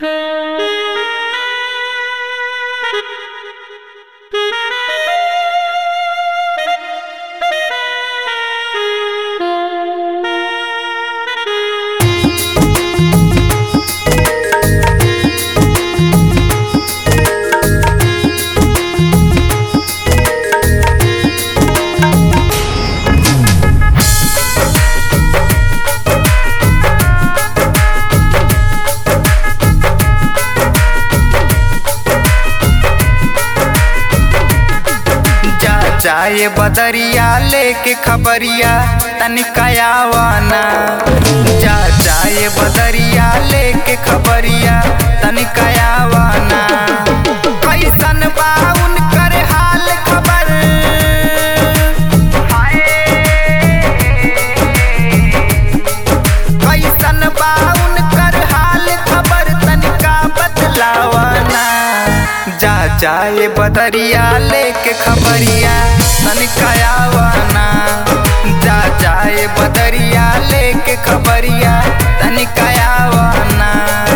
जाए बदरिया लेके खबरिया तनिकायावाना जा जाए बदरिया लेके खबरिया तनिकायावाना कैसन बा उनकर हाल खबर कैसन बा उनकर हाल खबर तनिका बतलावाना जा जाए बदरिया लेके खबरिया तनिकायावाना जा जाए बदरिया लेके खबरिया तनिकायावाना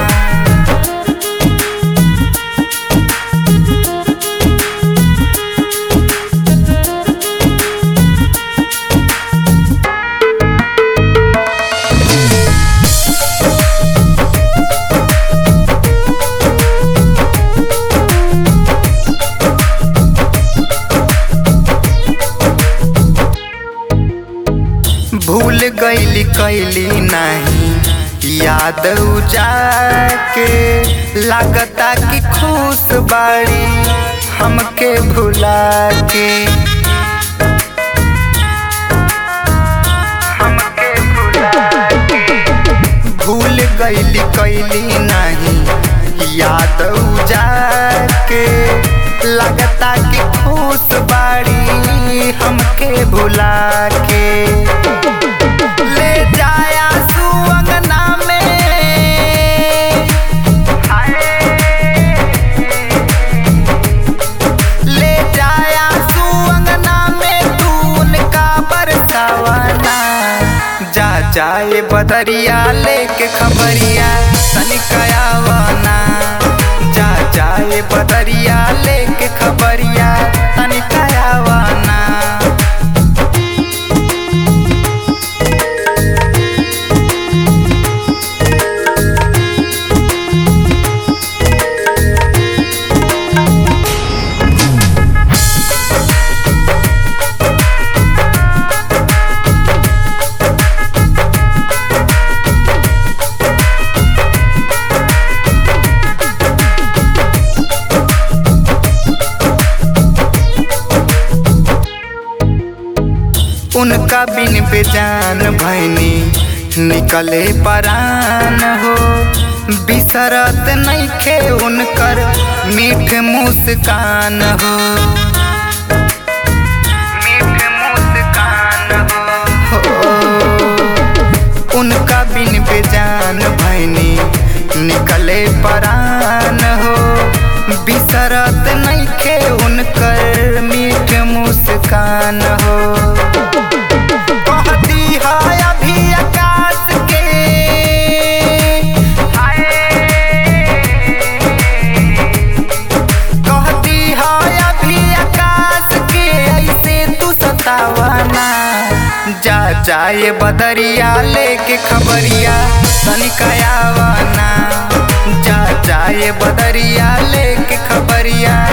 भूल गईली कैली नहीं याद जाके लागता कि खुश बाड़ी हमके भुला के हमके भुला के भूल गईली कैली नहीं याद जाके लगता कि खुश बाड़ी हमके भुला के ले जाया सुअंगना में ले जाया सुअंगना में तू उनका बरसावाना जा जाए बदरिया लेके खबरिया तनिकायावाना जा जाए बदरिया लेके खबरिया तनिकायावाना उनका बिन बेजान भैनी निकले परान हो बिसरत नइखे उनकर मीठ मुस्कान हो मीठ मुस्कान हो उनका बिन बेजान भैनी निकले परान हो बिसरत नइखे उनकर मीठ मुस्कान हो कहती है अभी आकाश के कहती है अभी आकाश के ऐसे तू सतावाना जा जाए बदरिया लेके खबरिया तनिकायावाना जा जाए बदरिया लेके खबरिया